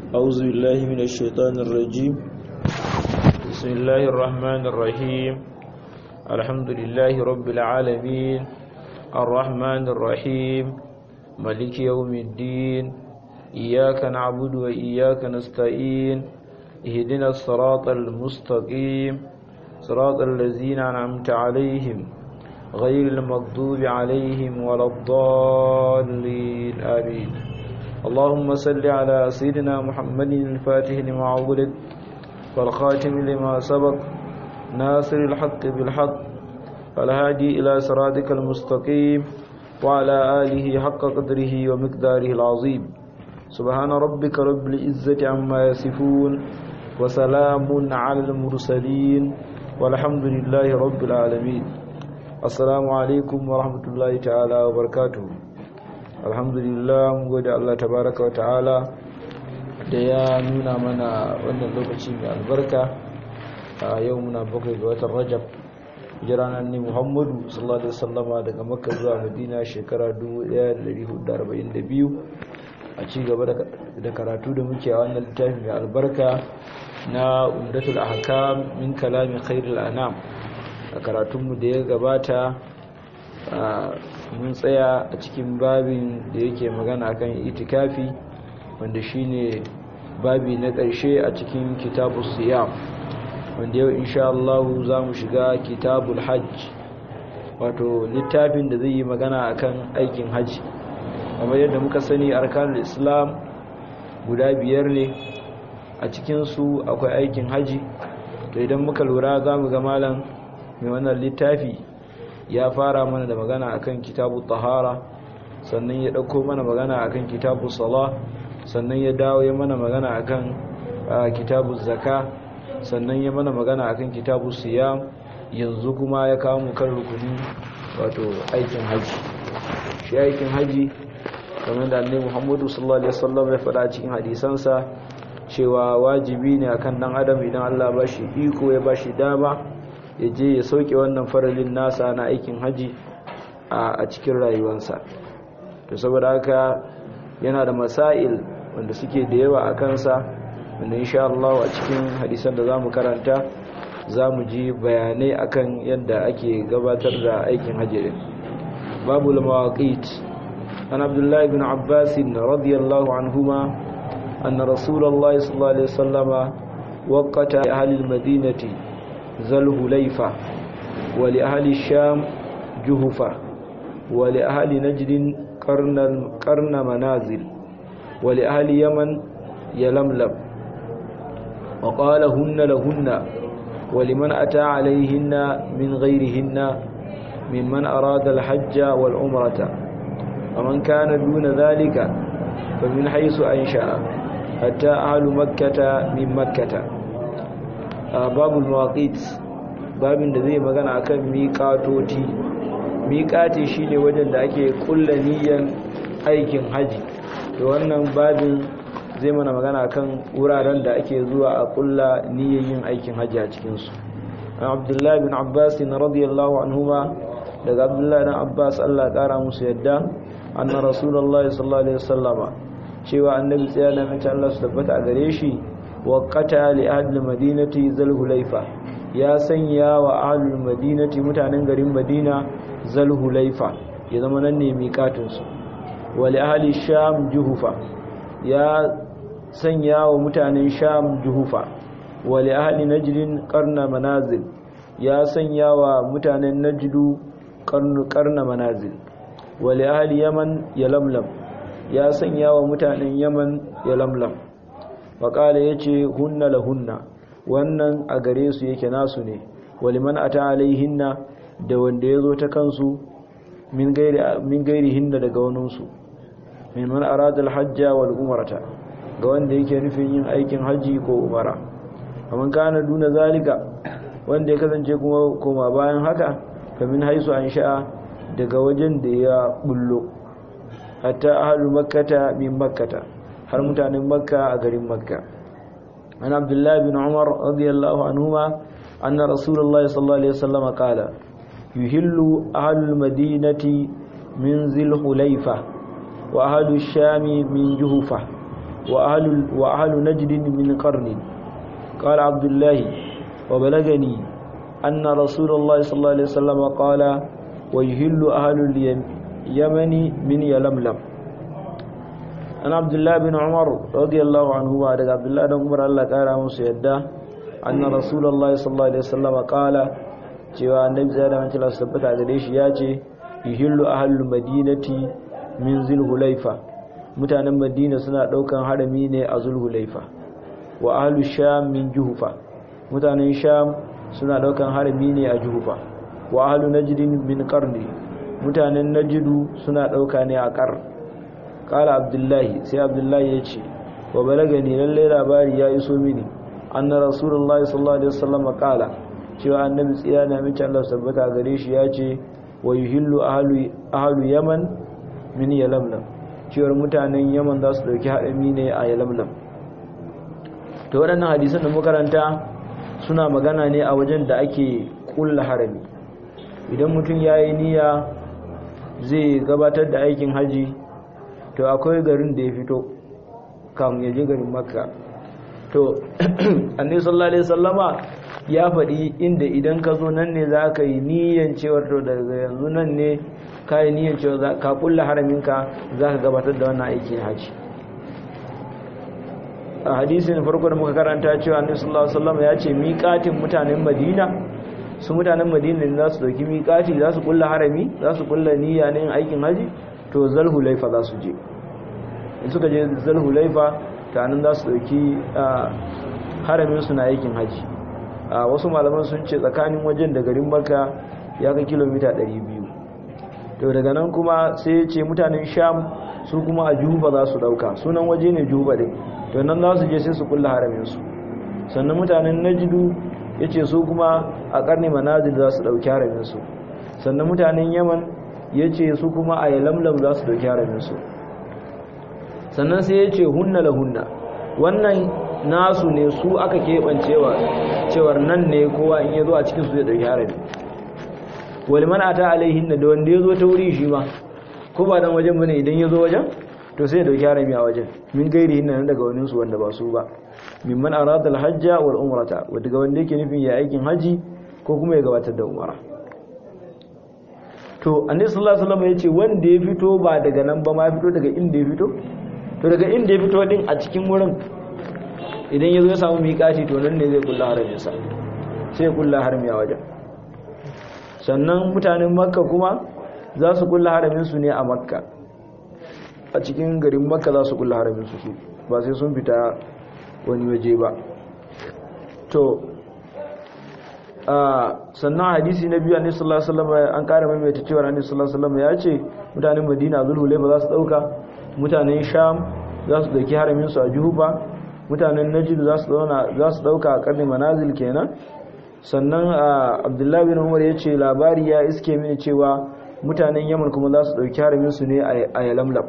أعوذ بالله من الشيطان الرجيم بسم الله الرحمن الرحيم الحمد لله رب العالمين الرحمن الرحيم ملك يوم الدين إياك نعبد وإياك نستعين اهدنا الصراط المستقيم صراط الذين أنعمت عليهم غير المغضوب عليهم ولا الضالين آمين اللهم صل على سيدنا محمد الفاتح لما عولد والخاتم لما سبق ناصر الحق بالحق والهادي إلى صراطك المستقيم وعلى آله حق قدره ومقداره العظيم سبحان ربك رب العزة عما يصفون وسلام على المرسلين والحمد لله رب العالمين assalamu alaikum wa rahmatullahi ta'ala wa barakatuhu alhamdulillah mun gode Allah tabaraka wa ta'ala da ya nuna mana wannan lokaci mai albarka a yau muna bakwai ga watan rajab jiranan ne muhammadu sallallahu alaihi wasallama daga makka zuwa madina shekara 1442 a ci gaba da karatu da muke a wannan littafi mai albarka na umdatul ahkam min kalami khairul anam a karatunmu da ya gabata mun tsaya a cikin babin da yake magana kan itikafi wanda shine babi na ƙarshe a cikin kitabu siyam wanda yau insha Allah za mu shiga kitabul hajj wato littafin da zai yi magana akan aikin hajji kamar yadda muka sani arkanul islam guda biyar ne a cikinsu akwai aikin hajji to idan muka lura za mu ga malam mai wannan littafi ya fara mana da magana akan kitabu tahara sannan ya dauko mana magana akan kitabu sala sannan ya dawo ya mana magana akan kitabu zaka sannan ya mana magana akan kitabu siyam yanzu kuma ya kawo mu kan rukuni wato aikin haji shi aikin haji kamar da annabi Muhammadu sallallahu alaihi wasallam ya faɗa cikin hadisansa cewa wajibi ne akan dan adam idan Allah ba shi iko ya ba shi dama ya je ya sauke wannan faralin nasa na aikin haji a cikin rayuwarsa to saboda haka yana da masail wanda suke da yawa a kansa wanda insha Allah a cikin hadisan da zamu karanta zamu ji bayanai akan yadda ake gabatar da aikin haji din babu al-mawaqit an Abdullah ibn Abbas radiyallahu anhuma anna Rasulullah sallallahu alaihi wasallama waqata ahli al-madinati ذا الهليفة ولأهل الشام جهفة ولأهل نجد قرن, قرن منازل ولأهل يمن يلملم وقال هن لهن ولمن أتى عليهن من غيرهن ممن أراد الحج والعمرة ومن كان دون ذلك فمن حيث أنشأ حتى أهل مكة من مكة babul mawaqit babin da zai magana akan miqatoti miqati shine wajen da ake kulla niyyar aikin haji to wannan babin zai mana magana akan wuraren da ake zuwa a kulla niyyar yin aikin haji a cikin su Abdullah bin Abbas radiyallahu anhuma daga Abdullah bin Abbas Allah kara musu yadda anna Rasulullah sallallahu alaihi wasallama cewa annabi tsaya da mace Allah su tabbata a gare shi waƙata li ahlul madinati zalhulaifa ya sanya wa ahlul madinati mutanen garin madina zalhulaifa ya zama nan ne miƙatun su wa li ahli sham juhufa ya sanya wa mutanen sham juhufa wa li ahli najdin qarna manazil ya sanya wa mutanen najdu qarna manazil wa li ahli yaman yalamlam ya sanya wa mutanen yaman yalamlam faƙala ya ce hunna la hunna wannan a gare su yake nasu ne waliman a ta alaihinna da wanda ya zo ta kansu min gairi hinna daga waninsu mimman aradal hajja wal umarata ga wanda yake nufin yin aikin hajji ko umara kamar kana duna zalika wanda ya kasance kuma koma bayan haka kamin haisu an sha'a daga wajen da ya bullo hatta ahalu makkata min makkata har mutanen makka a garin makka an abdullahi bin umar radiyallahu anhuma anna rasulullahi sallallahu alaihi wasallam qala yuhillu ahlul madinati min zil hulaifa wa ahlul shami min juhufa وأهل, وأهل نجد من قرن قال عبد الله وبلغني أن رسول الله صلى الله عليه وسلم قال ويهل أهل اليمن من يلملم أنا عبد الله بن عمر رضي الله عنه وعد عبد الله بن عمر الله قال مسيدا أن رسول الله صلى الله عليه وسلم قال cewa annabi zai da mantala su tabbata gare shi ya ce yuhillu ahlul madinati min zulhulaifa mutanen madina suna daukan harami ne a zulhulaifa wa ahlus sham min juhufa mutanen sham suna daukan harami ne a juhufa wa ahlu najd min qarni mutanen najdu suna dauka ne a qar qala abdullahi sai abdullahi ya ce wa balagani lalle labari ya iso mini anna rasulullahi sallallahu alaihi wasallam qala cewa annabi tsira na mace Allah sabbata gare shi ya ce wa yuhillu ahlu ahlu yaman min yalamlam cewar mutanen yaman za su dauki haɗami ne a yalamlam to waɗannan hadisan da makaranta suna magana ne a wajen da ake kulla harami idan mutum ya yi niyya zai gabatar da aikin haji to akwai garin da ya fito kamun ya je garin makka to annabi sallallahu alaihi wasallama ya faɗi inda idan ka zo nan ne za ka yi niyan cewar to daga yanzu nan ne ka yi niyan cewar ka kulla haraminka za ka gabatar da wannan aikin haji a hadisin farko da muka karanta cewa annabi sallallahu alaihi wasallam ya ce miƙatin mutanen Madina su mutanen Madina ne za su dauki miƙati za su kulla harami za su kulla niyya ne yin aikin haji to zalhulaifa za su je in suka je zalhulaifa ta nan za su dauki haramin su na aikin haji a wasu malaman sun ce tsakanin wajen da garin Makka ya kai kilomita 200 to daga nan kuma sai ya ce mutanen Sham su kuma a Juba za su dauka sunan waje ne Juba dai to nan za su je sai su kulla haraminsu sannan mutanen najidu ya ce su kuma a karni manazil za su ɗauki haraminsu sannan mutanen yaman ya ce su kuma a yalamlam za su ɗauki haraminsu sannan sai ya ce hunna la hunna wannan nasu ne su aka keɓancewa cewar nan ne kowa in ya zo a cikinsu zai ɗauki harami waliman a ta alaihin da wanda ya zo ta wuri shi ma ko ba dan wajen bane idan ya zo wajen to sai dauki harami a wajen min gairi nan daga wani su wanda ba su ba mimman arada alhajja wal umrata daga wanda yake nufin ya aikin haji ko kuma ya gabatar da umara to annabi sallallahu alaihi wasallam yace wanda ya fito ba daga nan ba ma ya fito daga inda ya fito to daga inda ya fito din a cikin wurin idan ya zo ya samu miƙati to nan ne zai kulla haramin sa sai ya kulla harami a wajen sannan mutanen makka kuma za su kulla haramin su ne a makka a cikin garin makka za su kulla haramin su su ba sai sun fita wani waje ba to sannan hadisi na biyu annabi sallallahu alaihi wasallam an kara maimaita cewa annabi sallallahu alaihi wasallam ya ce mutanen madina zulhulayfa za su dauka mutanen sham za su dauki haramin su a juhufa mutanen najd za su zauna za su dauka a karni manazil kenan sannan abdullahi bin umar ya ce labari ya iske mini cewa mutanen yaman kuma za su dauki haramin su ne a yalamlam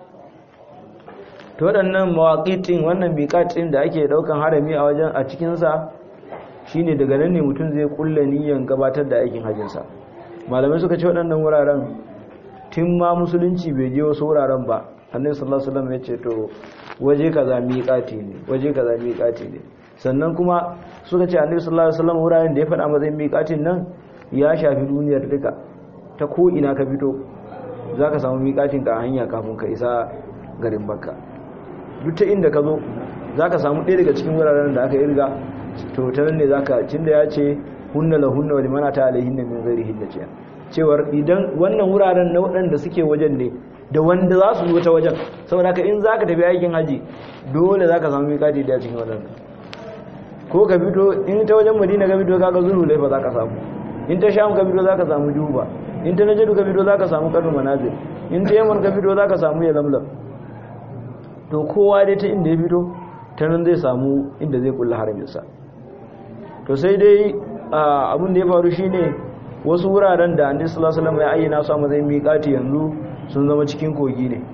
to waɗannan mawaƙitin wannan biƙatin da ake ɗaukan harami a wajen a cikinsa shine daga nan ne mutum zai kulla niyyar gabatar da aikin hajjinsa malamai suka ce waɗannan wuraren tun ma musulunci bai je wasu wuraren ba annabi sallallahu alaihi wasallam ya ce to waje kaza miƙati ne waje kaza miƙati ne sannan kuma suka ce annabi sallallahu alaihi wasallam wuraren da ya faɗa matsayin miƙatin nan ya shafi duniyar duka ta ko ina ka fito zaka samu miƙatin ka a hanya kafin ka isa garin Makka duk ta inda ka zo za ka samu ɗaya daga cikin wuraren da aka irga to ta nan ne za ka cin da ya ce hunna la hunna wani mana ta alaihin da min zari hinna ce cewar idan wannan wuraren na waɗanda suke wajen ne da wanda za su zo ta wajen saboda haka in za ka tafi aikin haji dole za ka samu miƙati da cikin waɗanda ko ka fito in ta wajen madina ka fito kaga zuru laifa za ka samu in ta sham ka fito za ka samu juba in ta najadu ka fito za ka samu karnu manazir in ta yaman ka fito za ka samu ya lamlam to kowa dai ta inda ya fito ta nan zai samu inda zai kulla haraminsa to sai dai abin da ya faru shine wasu wuraren da annabi sallallahu alaihi wasallam ya ayyana su a matsayin miƙati yanzu sun zama cikin kogi ne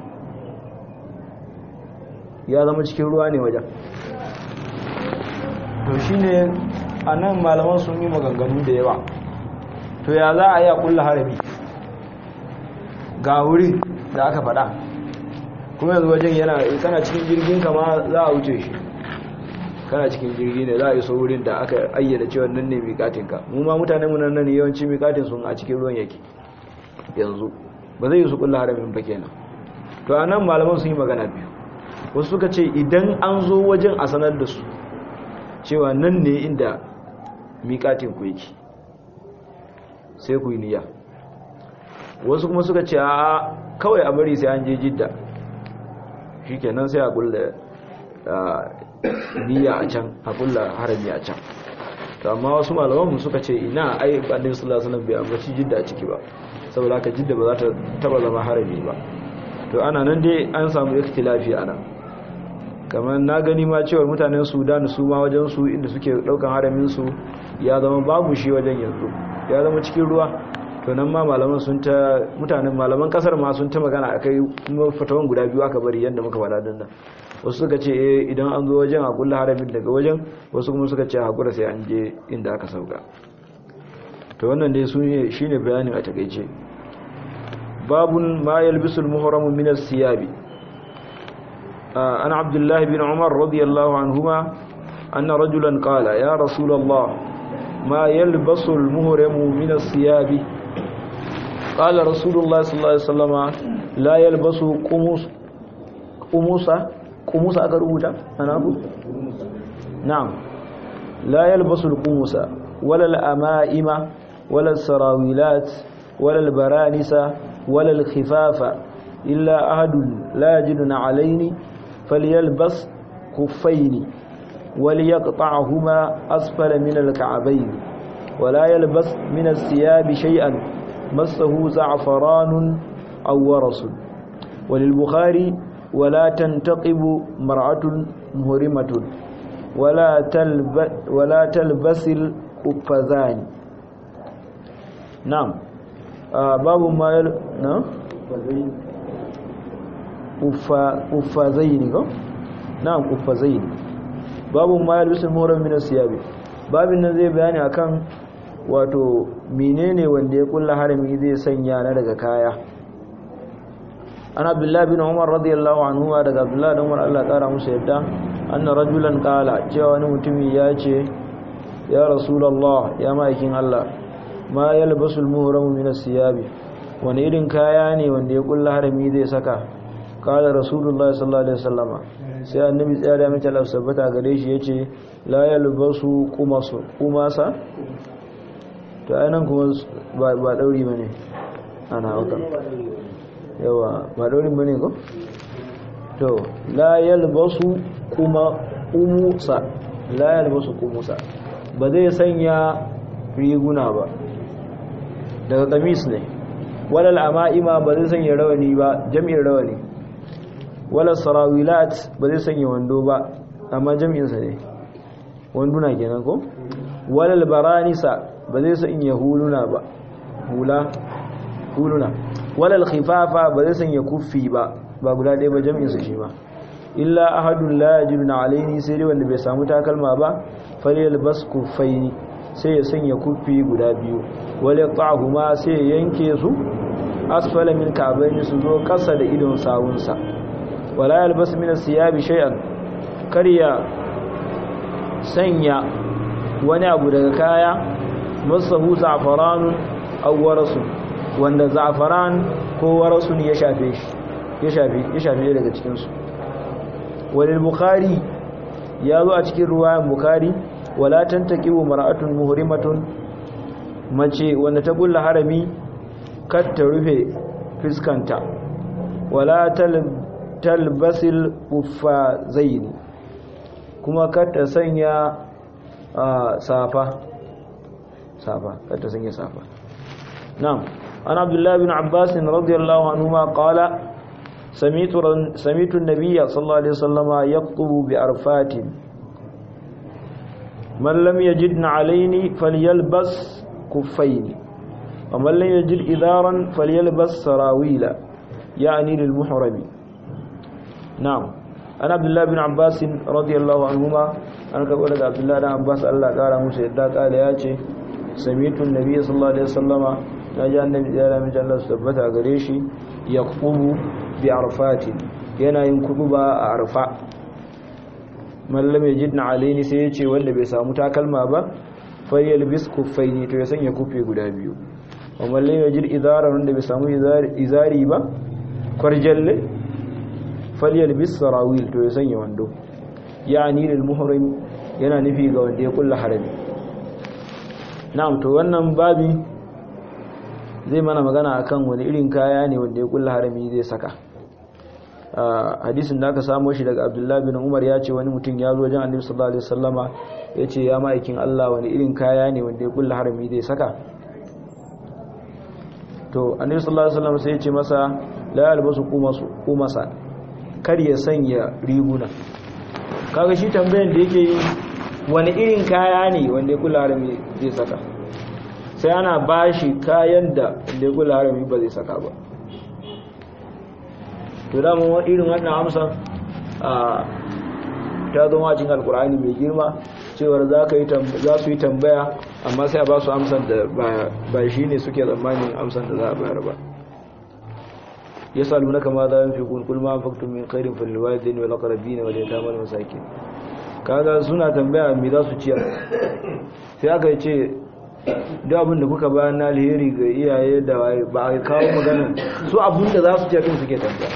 ya zama cikin ruwa ne wajen to shine anan malaman sun yi maganganu da yawa to ya za a yi a kulla harami ga wurin da aka faɗa kuma yanzu wajen yana kana cikin jirgin kama za a wuce shi kana cikin jirgi ne za a iso wurin da aka ayyana cewa nan ne miƙatinka mu ma mutanen mu nan nan yawanci miƙatin sun a cikin ruwan yake yanzu ba zai yi su kulla haramin ba kenan to a nan malaman sun yi magana biyu wasu suka ce idan an zo wajen a sanar da su cewa nan ne inda miƙatin ku yake sai ku yi niyya wasu kuma suka ce a kawai a bari sai an je jidda shi kenan sai a kulla niyya a can a kulla harami a can to amma wasu malaman suka ce ina ai annabi sallallahu alaihi wasallam bai ambaci jidda a ciki ba saboda haka jidda ba za ta taba zama harami ba to ana nan dai an samu ikhtilafi ana kamar na gani ma cewa mutanen Sudan su ma wajen su inda suke daukan haramin su ya zama babu shi wajen yanzu ya zama cikin ruwa to nan ma malaman sun ta mutanen malaman kasar ma sun ta magana akai kuma fatawan guda biyu aka bari yanda muka faɗa dinnan wasu suka ce eh idan an zo wajen a kulla haramin daga wajen wasu kuma suka ce hakura sai an je inda aka sauka to wannan dai su ne shine bayanin a takeice babun ma yalbisul muhramu min as-siyabi ana abdullah bin umar radiyallahu anhuma anna rajulan qala ya rasulullah ma yalbasu al-muhramu min as-siyabi qala rasulullah sallallahu alaihi wasallam la yalbasu qumus qumusa qumusa aka rubuta ana ku na'am la yalbasu al-qumusa wala al-ama'ima wala al-sarawilat wala al-baranisa wala al-khifafa illa ahadun la yajiduna alaini falyalbas khuffaini وليقطعهما أسفل من الكعبين ولا يلبس من الثياب شيئا مسه زعفران أو ورس وللبخاري ولا تنتقب مرأة مهرمة ولا تلب ولا تلبس القفزان نعم آه باب ما يل... نعم قفزين نعم قفزين باب ما يلبس المهرم من الثياب babin nan zai bayani akan wato menene wanda ya kulla harami zai sanya na daga kaya an abdullahi bin umar radiyallahu anhu daga abdullahi bin umar Allah kara musu yadda anna rajulan qala cewa wani mutumi ya ce ya rasulullah ya ma'aikin Allah ma yalbasul muhramu min as-siyabi wani irin kaya ne wanda ya kulla harami zai saka qala rasulullah sallallahu alaihi wasallama sai annabi tsaya da mace Allah sabbata gare shi yace la yalbasu qumasu qumasa to ainihin kuma ba dauri ba ne ana hauka yawa ba daurin ba ne ko? to la yalbasu kuma umusa la yalbasu kumusa ba zai sanya riguna ba daga kamis ne walal ama'ima ba zai sanya rawani ba jami'in rawani walal sarawilat ba zai sanya wando ba amma jami'insa ne wanduna kenan ko? walal baranisa ba zai sanya huluna ba hula huluna walal khifafa ba zai sanya kuffi ba ba guda ɗaya ba jami'in su shi ma illa ahadun la yajiduna alaini sai dai wanda bai samu takalma ba falyal bas kuffaini sai ya sanya kuffi guda biyu wal yaqahuma sai ya yanke su asfala min ka'bayn su zo kasa da idon sawunsa wala yalbas min as-siyabi shay'an kariya sanya wani abu daga kaya masahu za'faranun aw warasun wanda za'faran ko warasun ya shafe shi ya shafe ya shafe daga cikin su walil bukhari ya zo a cikin ruwayan bukhari wala tantaqibu mar'atun muhrimatun mace wanda ta bulla harami kar ta rufe fiskanta wala talbasil uffazaini kuma kar ta sanya safa safa kar ta sanya safa na'am an abdullah bin abbas radiyallahu anhuma qala سميت سميت النبي صلى الله عليه وسلم يخطب بعرفات من لم يجد نعلين فليلبس كفين ومن لم يجد إذارا فليلبس سراويل يعني للمحرم نعم أنا عبد الله بن عباس رضي الله عنهما أنا كقول عبد الله بن عباس الله قال موسى قال ياتي سميت النبي صلى الله عليه وسلم نجا النبي صلى الله عليه وسلم ثبت غريشي يخطب بعرفات yana yin kutuba a arfa mallam ya jidna alaini sai ya ce wanda bai samu takalma ba fayyal bis kuffaini to ya sanya kufi guda biyu wa mallam ya jid izara wanda bai samu izari ba kwarjalle falyal bis sarawil to ya sanya wando yani lil muhrim yana nufi ga wanda ya kulla harami na'am to wannan babi zai mana magana akan wani irin kaya ne wanda ya kulla harami zai saka hadisin da aka samo shi daga abdullahi bin umar ya ce wani mutum ya zo wajen annabi sallallahu alaihi wasallama ya ce ya ma'aikin allah wani irin kaya ne wanda ya kulla harami zai saka to annabi sallallahu alaihi wasallama sai ya ce masa la yalbasu kumasa kar ya sanya riguna kaga shi tambayan da yake yi wani irin kaya ne wanda ya kulla harami zai saka sai ana bashi kayan da wanda ya kulla harami ba zai saka ba to da mun irin wannan amsa a ta zo cikin alkur'ani mai girma cewar za ka yi za su yi tambaya amma sai a ba su amsar da ba shi ne suke tsammanin amsar da za a bayar ba ya salu na kama za fi kulkul ma faktun min khairin fil walidin wal aqrabin wal yatama wal masakin kaga suna tambaya me za su ciyar sai aka ce duk abin da kuka bayan na alheri ga iyaye da ba a kawo magana su abin da za su ciyar din suke tambaya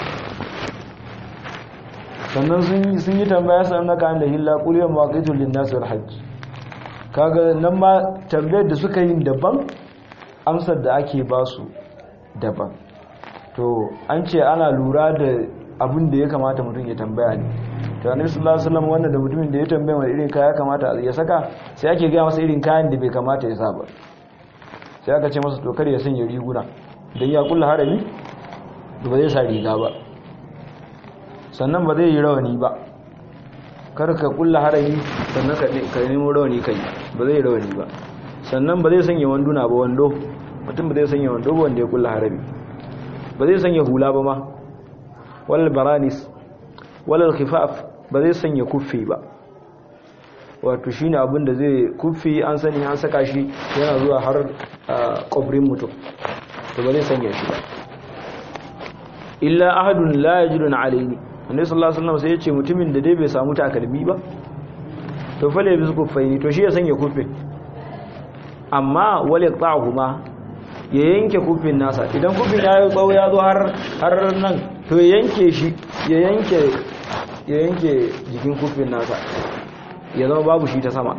sannan sun yi tambaya sannan na kayan da hilla kuliyar mawaƙitun linnasu hajji kaga nan ma tambayar da suka yi daban amsar da ake ba su daban to an ce ana lura da abin da ya kamata mutum ya tambaya ne to annabi sallallahu alaihi wasallam wannan da mutumin da ya tambaya wani irin kaya kamata ya saka sai ake gaya masa irin kayan da bai kamata ya sa ba sai aka ce masa to kar ya sanya riguna dan ya kulla harami ba zai sa riga ba sannan ba zai yi rawani ba kar ka kulla harami sannan ka nemo rawani kai ba zai yi rawani ba sannan ba zai sanya wanduna ba wando mutum ba zai sanya wando ba wanda ya kulla harami ba zai sanya hula ba ma wal baranis wal khifaf ba zai sanya kuffi ba wato shine abin da zai kuffi an sani an saka shi yana zuwa har kwabrin mutum to ba zai sanya shi ba illa ahadun la yajidun alaini annabi sallallahu alaihi wasallam sai ya ce mutumin da dai bai samu takalmi ba to fa la bisku faini to shi ya sanya kufin amma wal yaqta'huma ya yanke kufin nasa idan kufin ya yi tsawo ya zo har har nan to ya yanke shi ya yanke ya yanke jikin kufin nasa ya zama babu shi ta sama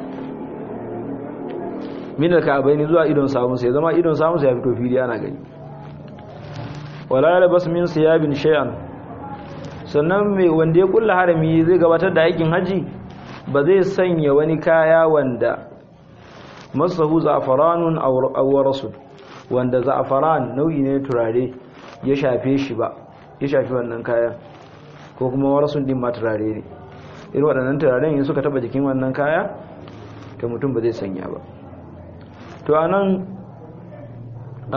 min al-ka'baini zuwa idon samun sai zama idon samun sai ya fito fili ana gani wala labas min siyabin shay'an sannan mai wanda ya kulla harami zai gabatar da aikin haji ba zai sanya wani kaya wanda masahu za'faranun aw warasun wanda za'faran nau'i ne turare ya shafe shi ba ya shafi wannan kaya ko kuma warasun din ma turare ne irin waɗannan turaren in suka taba jikin wannan kaya to mutum ba zai sanya ba to anan a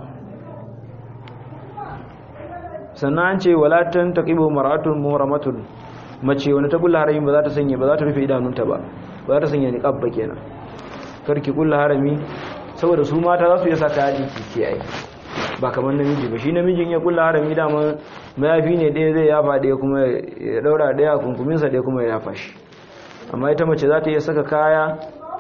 sannan an ce walatan taqibu mar'atun muhramatun mace wani ta kulla harami ba za ta sanya ba za ta rufe idanunta ba ba za ta sanya niqab ba kenan karki kulla harami saboda su mata za su iya saka yaji kike ai ba kamar namiji ba shi namijin ya kulla harami dama mayafi ne ɗaya zai yafa ɗaya kuma ya daura ɗaya kunkuminsa ɗaya kuma ya yafa shi amma ita mace za ta iya saka kaya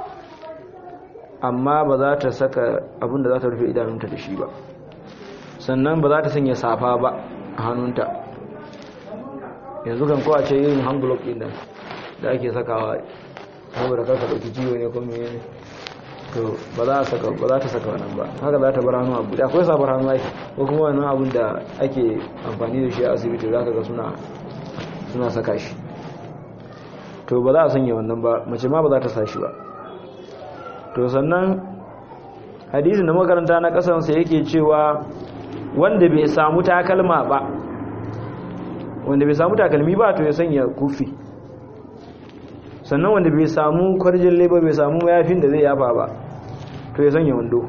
amma ba za ta saka abinda za ta rufe idanunta da shi ba sannan ba za ta sanya safa ba a hannunta yanzu kan kowa ce yin hangulok ɗin nan da ake sakawa saboda karka ɗauki ciwo ne kuma ne to ba za ta saka wannan ba haka za ta bar hannu abu da akwai sabar hannu ake ko kuma wannan abun da ake amfani da shi a asibiti za ka ga suna saka shi to ba za a sanya wannan ba mace ma ba za ta sa shi ba to sannan hadisin da makaranta na kasansa yake cewa wanda bai samu takalma ba wanda bai samu takalmi ba to ya sanya kufi sannan wanda bai samu kwarjin leba bai samu mayafin da zai yafa ba to ya sanya wando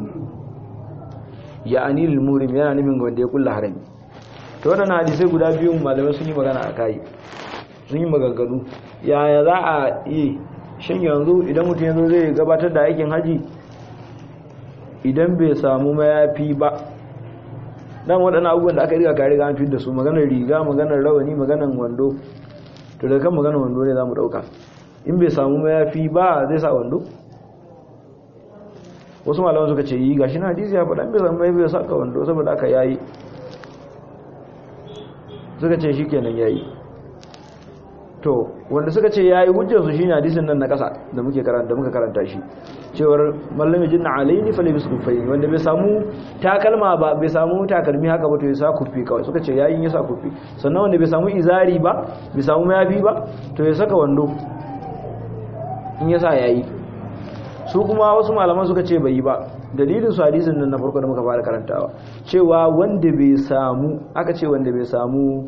ya anil murim yana nufin wanda ya kulla harami to waɗannan hadisai guda biyun malamai sun yi magana a kayi sun yi maganganu yaya za a yi shin yanzu idan mutum yanzu zai gabatar da aikin haji idan bai samu mayafi ba dan waɗannan abubuwan da aka riga ka riga an fi da su maganar riga maganar rawani maganar wando to daga kan maganar wando ne zamu dauka in bai samu mayafi ba zai sa wando wasu malaman suka ce yi gashi na hadisi ya faɗa bai samu mayafi ya saka wando saboda aka yayi suka ce shikenan yayi to wanda suka ce yayi hujjar su shine hadisin nan na kasa da muke karanta muka karanta shi cewar mallami jinna alaini fa labis kufai wanda bai samu takalma ba bai samu takalmi haka ba to ya sa kufi kawai suka ce yayin ya sa kufi sannan wanda bai samu izari ba bai samu mayafi ba to ya saka wando in ya sa yayi su kuma wasu malaman suka ce bai yi ba dalilin su hadisin nan na farko da muka fara karantawa cewa wanda bai samu aka ce wanda bai samu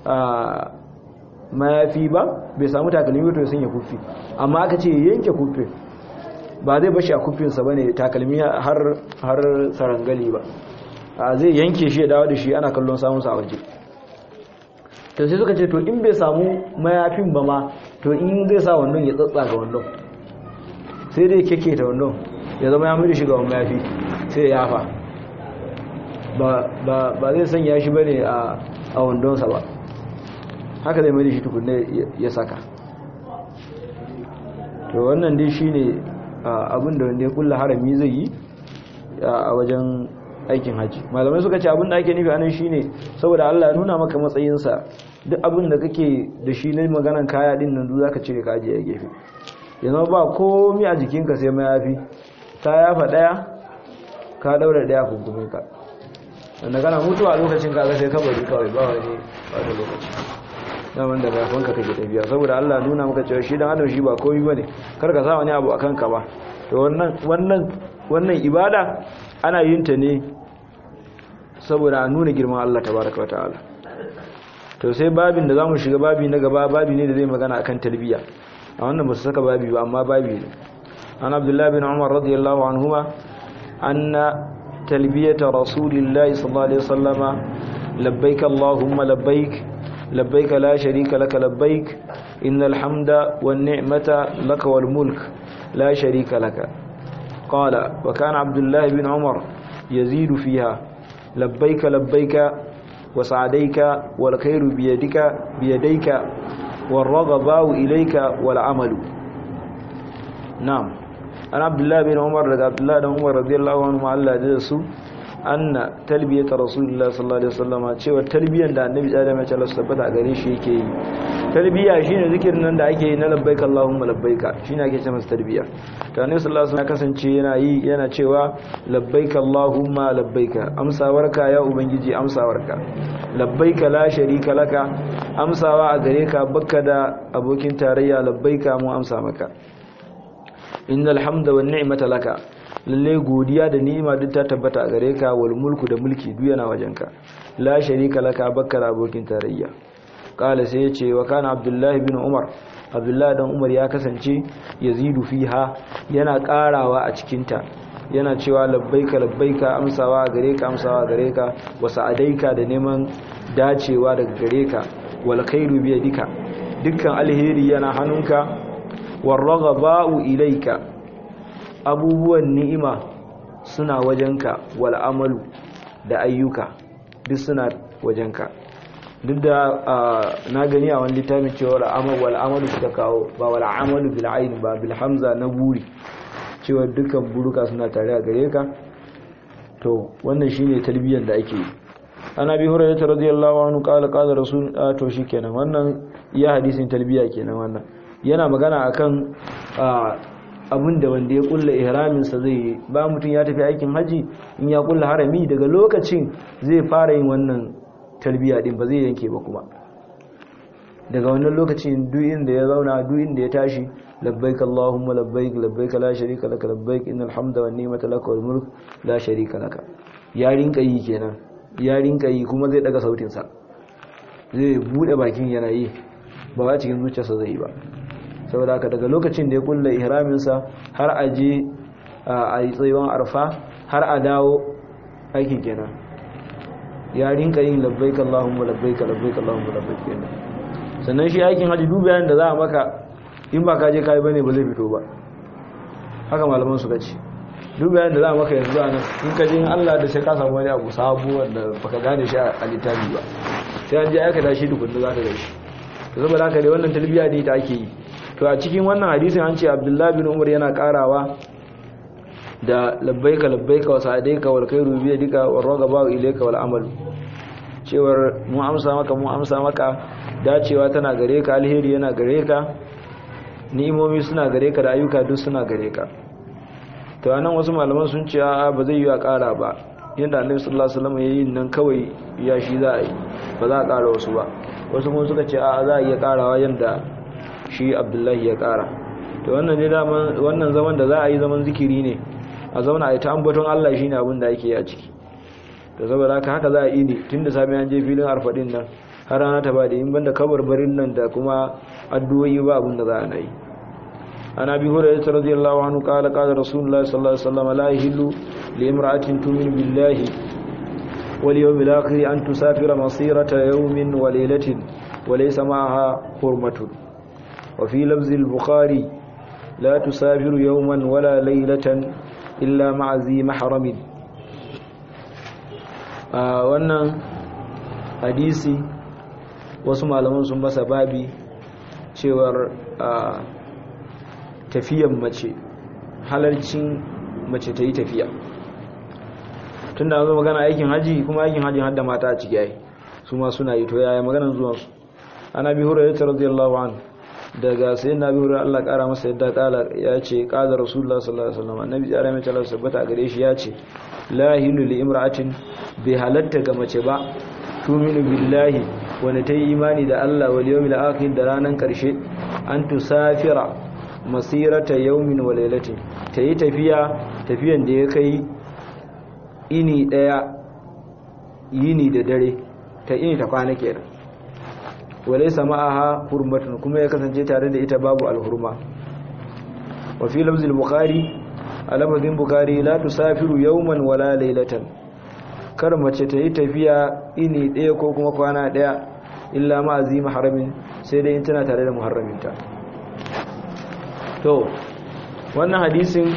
mayafi ba bai samu takalmi ba to ya sanya kufi amma aka ce yanke kufi ba zai bashi a kufinsa ba ne takalmi har sarangali ba a zai yanke shi ya dawo da shi ana kallon samunsa a waje to sai suka ce to in bai samu mayafin ba ma to in zai sa wannan ya tsatsa ga wannan sai dai keke ta wannan ya zama ya mai shiga wani mayafi sai ya yafa ba zai sanya shi ba ne a wandonsa ba haka zai mai shi tukunne ya saka to wannan dai shi ne abin da wanda ya kulla harami zai yi a wajen aikin haji malamai suka ce abin da ake nufi anan shine saboda Allah ya nuna maka matsayinsa duk abin da kake da shi na maganan kaya din nan zaka cire ka ajiye a gefe yanzu ba komai a jikinka sai mayafi ta yafa daya ka daura daya kunkumin ka wanda kana mutuwa a lokacin kaga sai kabari kawai ba wani ba da lokaci na wanda bayanka kake tafiya saboda Allah nuna maka cewa shi dan adam shi ba komai bane kar ka sa wani abu akan ka ba to wannan wannan wannan ibada ana yin ta ne saboda a nuna girman Allah tabaraka wataala to sai babin da zamu shiga babi na gaba babi ne da zai magana akan talbiya a wannan ba su saka babi ba amma babi ne an abdullah bin umar radiyallahu anhuma anna talbiyata rasulillahi sallallahu alaihi wasallama labbaik allahumma labbaik labbaik la sharika laka labbaik innal hamda wan ni'mata laka wal mulk la sharika laka qala wa kana abdullah bin umar yazidu fiha labbaik labbaik وسعديك والخير بيدك بيديك والرغباء إليك والعمل نعم أنا عبد الله بن عمر رضي عبد الله بن عمر رضي الله عنه الله جلسوا أن تلبية رسول الله صلى الله عليه وسلم cewa talbiyan da annabi Adam ya ce Allah tabbata gare shi yake yi talbiya shine zikirin nan da ake yi na labbaika Allahumma labbaika shine ake cewa talbiya to annabi sallallahu alaihi wasallam ya kasance yana yi yana cewa labbaika Allahumma labbaika amsawarka ya ubangiji amsawarka labbaika la sharika laka amsawa a gare ka bakka da abokin tarayya labbaika mu amsa maka innal hamda wan ni'mata laka lalle godiya da ni'ima duk ta tabbata a gare ka wal mulku da mulki duk yana wajenka la sharika laka bakka da abokin tarayya kala sai yace wa kana abdullahi bin umar abdullahi dan umar ya kasance yazidu fiha yana karawa a cikin ta yana cewa labbaika labbaika amsawa gare ka amsawa gare ka wa sa'adaika da neman dacewa daga gare ka wal khairu bi yadika dukkan alheri yana hannunka war raghaba'u ilayka abubuwan ni'ima suna wajenka wal amalu da ayyuka duk suna wajenka duk da na gani a wani littafin cewa wal amalu suka kawo ba wal amalu bil ayn ba bil hamza na buri cewa dukkan buruka suna tare a gare ka to wannan shine tarbiyyar da ake yi ana bi hurairah radiyallahu anhu qala qala rasul to shikenan wannan iya hadisin tarbiyya kenan wannan yana magana akan abin da wanda ya kulla ihramin sa zai ba mutum ya tafi aikin haji in ya kulla harami daga lokacin zai fara yin wannan tarbiyya din ba zai yanke ba kuma daga wannan lokacin duk inda ya zauna duk inda ya tashi labbaik allahumma labbaik labbaik la sharika laka labbaik innal hamda wan ni'mata laka wal mulk la sharika laka ya rinka yi kenan ya rinka yi kuma zai daga sautin sa zai bude bakin yana yi ba ba cikin zuciyarsa zai yi ba saboda haka daga lokacin da ya kulla ihramin sa har a je a yi tsayuwan arfa har a dawo aiki kenan ya rinka yin labbaik allahumma labbaik labbaik allahumma labbaik kenan sannan shi aikin haji dubayen da za a maka in ba ka je kayi bane ba zai fito ba haka malaman suka ce duk bayan da za a maka yanzu a nan in ka jin Allah da sai ka samu wani abu sabu wanda baka gane shi a littafi ba sai an je aikata shi dukkan za ka gaishe to saboda haka dai wannan talbiya ne ta ake yi to a cikin wannan hadisin an ce Abdullahi bin Umar yana karawa da labbaika labbaika wa sa'adaika wal khairu bi yadika wa ragaba ilayka wal amal cewar mu amsa maka mu amsa maka dacewa tana gare ka alheri yana gare ka ni'imomi suna gare ka da ayyuka duk suna gare ka to anan wasu malaman sun ce a ba zai yi a ƙara ba yadda annabi sallallahu alaihi wasallam yayin nan kawai ya shi za a yi ba za a ƙara wasu ba wasu kuma suka ce a za a iya ƙarawa yadda shi abdullahi ya ƙara to wannan ne daman wannan zaman da za a yi zaman zikiri ne a zauna a yi ta ambaton Allah shine abin da ake yi a ciki to saboda haka haka za a yi ne tun da sami an je filin arfadin nan har rana ta bada in banda kabarbarin nan da kuma addu'o'i ba abin da za a yi عن ابي هريره رضي الله عنه قال قال رسول الله صلى الله عليه وسلم لا يحل لامراه تؤمن بالله واليوم الاخر ان تسافر مسيره يوم وليله وليس معها حرمه وفي لفظ البخاري لا تسافر يوما ولا ليله الا مع ذي محرم wannan hadisi wasu malaman sun masa babi cewar tafiyan mace halarcin mace ta yi tafiya tun da zo magana aikin haji kuma aikin hajji hadda mata a ciki yayi su ma suna yi to yaya maganar zuwansu ana bi hurairu ta radiyallahu an daga sai na bi hurairu Allah kara masa yadda kala ya ce qala rasulullah sallallahu alaihi wasallam annabi ya rame ta sabbata gare shi ya ce la hilu li imra'atin bi halatta ga mace ba tuminu billahi wanda ta yi imani da Allah wal yawmil akhir da ranan karshe an tusafira masirata yaumin wa lailatin ta yi tafiya tafiyan da ya kai ini daya yini da dare ta ini ta kwana kenan walai sama'aha hurmatun kuma ya kasance tare da ita babu alhurma wa fi lafzil bukhari a lafazin bukhari la tusafiru yauman wala lailatan kar mace ta yi tafiya ini daya ko kuma kwana daya illa ma azima haramin sai dai in tana tare da muharraminta to wannan hadisin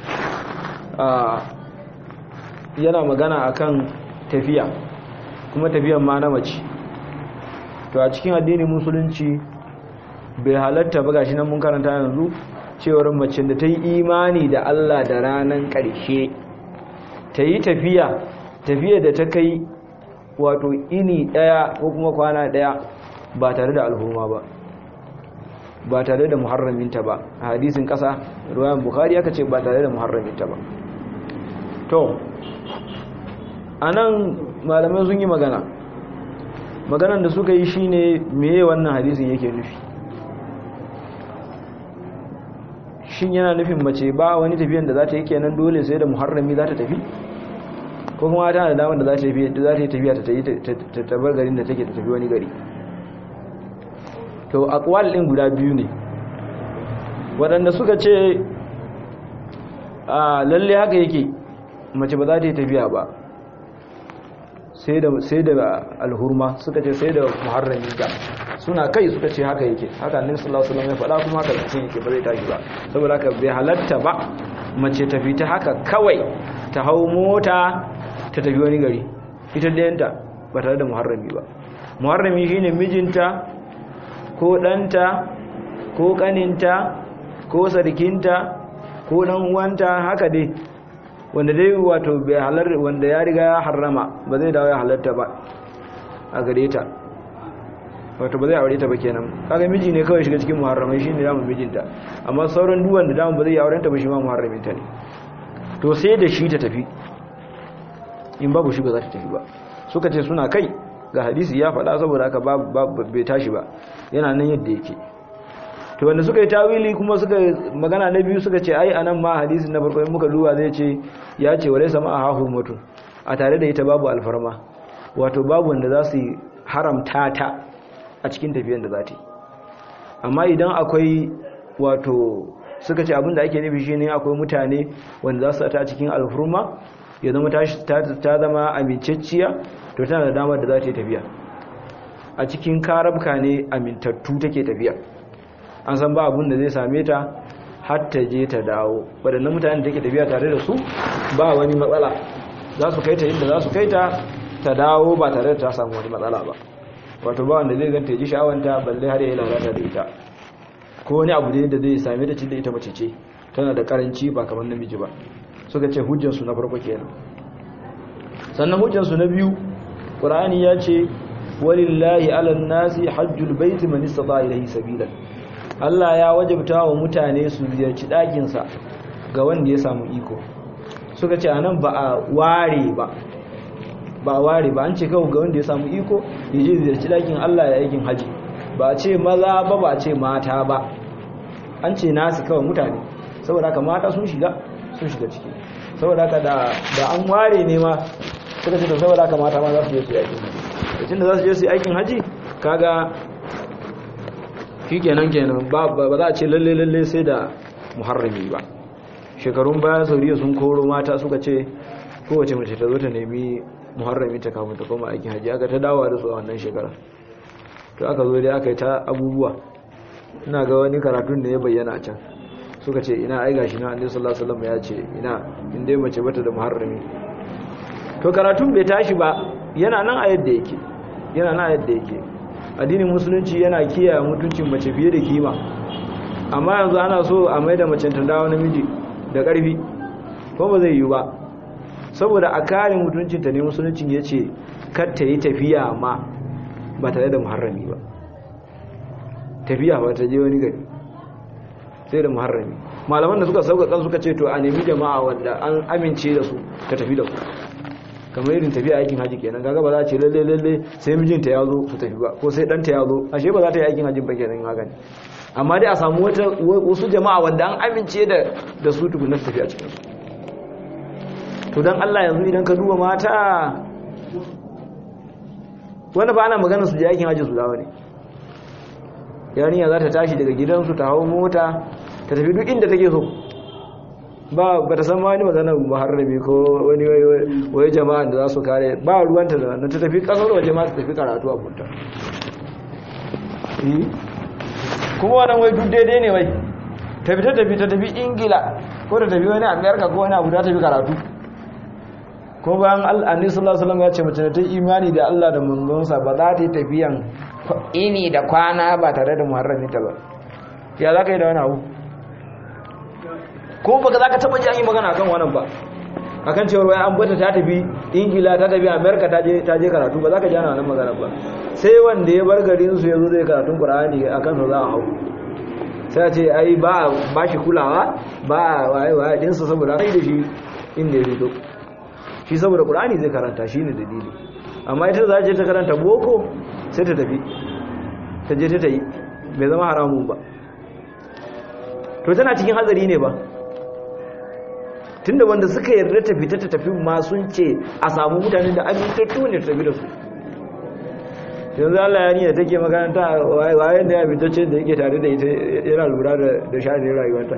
yana magana akan tafiya kuma tafiyan ma na mace to a cikin addinin musulunci bai halatta ba gashi nan mun karanta yanzu cewar mace da ta yi imani da Allah da ranan ƙarshe ta yi tafiya tafiya da ta kai wato ini ɗaya ko kuma kwana ɗaya ba tare da alhuma ba ba tare da muharraminta ba a hadisin kasa ruwayan bukhari aka ce ba tare da muharraminta ba to anan malamai sun yi magana maganan da suka yi shine meye wannan hadisin yake nufi shin yana nufin mace ba wani tafiyan da za ta yi kenan dole sai da muharrami za ta tafi ko kuma tana da damar da za ta yi tafiya ta tabar garin da take ta tafi wani gari to akwal din guda biyu ne waɗanda suka ce a lalle haka yake mace ba za ta yi tafiya ba sai da alhurma suka ce sai da muharrami ga suna kai suka ce haka yake haka ne sallallahu alaihi wasallam ya faɗa kuma haka cikin yake ba zai tashi ba saboda haka bai halatta ba mace ta fita haka kawai ta hau mota ta tafi wani gari ita ɗayanta ba tare da muharrami ba muharrami shine mijinta ko ɗanta ko ƙaninta ko sarkinta ko ɗan uwanta haka dai wanda dai wato bai halar wanda ya riga ya harrama ba zai dawo ya halarta ba a gare ta wato ba zai aure ta ba kenan kaga miji ne kawai shiga cikin muharramai shine zamu mijinta amma sauran duwan da damu ba zai aure ta ba shi ma muharramin ta ne to sai da shi ta tafi in babu shi ba za ta tafi ba suka ce suna kai ga hadisi ya faɗa saboda haka bai tashi ba yana nan yadda yake to wanda suka yi tawili kuma suka magana na biyu suka ce ai anan ma hadisin na farko in muka duba zai ce ya ce wa laysa ma hahu mutu a tare da ita babu alfarma wato babu wanda za su haramta ta a cikin tafiyan da za ta yi amma idan akwai wato suka ce abinda ake nufi shine akwai mutane wanda za su ta cikin alfurma ya zama ta zama amincacciya to tana da damar da za ta yi tafiya a cikin karabka ne amintattu take tafiya an san ba abin da zai same ta har ta je ta dawo waɗannan mutanen da take tafiya tare da su ba wani matsala za su kai ta inda za su kai ta ta dawo ba tare da ta samu wani matsala ba wato ba wanda zai ganta ya ji sha'awanta balle har ya lalata da ita ko wani abu ne da zai same da cin da ita mace ce tana da karanci ba kamar namiji ba suka ce hujjansu na farko kenan sannan hujjansu na biyu ƙur'ani ya ce walillahi alan nasi hajjul baiti man istata ilayhi sabilan Allah ya wajabta wa mutane su ziyarci ɗakinsa ga wanda ya samu iko suka ce anan ba a ware ba ba a ware ba an ce kawai ga wanda ya samu iko ya je ziyarci ɗakin Allah ya aikin haji ba a ce maza ba ba a ce mata ba an ce nasu kawai mutane saboda haka mata sun shiga sun shiga ciki saboda haka da an ware ne ma suka ce da saboda haka mata ma za su je su yi aikin haji da za su je su yi aikin haji kaga shi kenan kenan ba za a ce lalle lalle sai da muharrami ba shekarun baya sauriya sun koro mata suka ce kowace mace ta zo ta nemi muharrami ta kafin ta koma aikin haji aka ta dawa da su a wannan shekara to aka zo dai aka yi ta abubuwa ina ga wani karatun da ya bayyana a can suka ce ina ai gashi na annabi sallallahu alaihi wasallam ya ce ina in dai mace bata da muharrami to karatun bai tashi ba yana nan a yadda yake yana nan a yadda yake addinin musulunci yana kiyaye mutuncin mace fiye da kima amma yanzu ana so a maida mace ta dawo namiji da ƙarfi ko ba zai yi ba saboda a kare mutuncinta ne musuluncin ya ce kar ta yi tafiya ma ba tare da muharrami ba tafiya ba ta je wani gari sai da muharrami malaman da suka sauƙaƙa suka ce to a nemi jama'a wanda an amince da su ta tafi da su kamar irin tafiya aikin haji kenan kaga ba za a ce lalle lalle sai mijinta ya zo su tafi ba ko sai ɗanta ya zo ashe ba za ta yi aikin hajji ba kenan haka ne amma dai a samu wasu jama'a wanda an amince da da su tukuna su tafi a cikin su to dan Allah yanzu idan ka duba mata wanda ba ana magana su je aikin hajji su dawo ne yarinya za ta tashi daga gidansu ta hau mota ta tafi duk inda take so ba ba ta san wani magana muharrami ko wani wai jama'a da za su kare ba ruwanta da na ta tafi kasar waje ma ta tafi karatu a bunta kuma wannan wai duk daidai ne wai tafi ta tafi ta tafi ingila ko ta tafi wani amerika ko wani abu ta tafi karatu ko bayan al'ani sallallahu alaihi ya ce mace ta imani da Allah da manzonsa ba za ta yi tafiyan ini da kwana ba tare da muharrami ta ba ya za ka yi da wani abu ko baka za ka taba ji an yi magana akan wannan ba akan cewar wai an bata ta tafi ingila ta tafi amerika ta je ta je karatu ba za ka ji ana wannan magana ba sai wanda ya bar garin su yazo zai karatun qur'ani akan sa za a hau sai a ce ai ba ba shi kulawa ba waye waye din sa saboda kai da shi inda ya fito shi saboda qur'ani zai karanta shine dalili amma ita za ta je ta karanta boko sai ta tafi ta je ta tayi bai zama haramun ba to tana cikin hazari ne ba tunda wanda suka yarda ta fita ta tafi ma sun ce a samu mutane da amintattu ne tafi da su yanzu Allah ya niyya take makaranta wayan da ya fitacce da yake tare da ita yana lura da sha'anin rayuwarta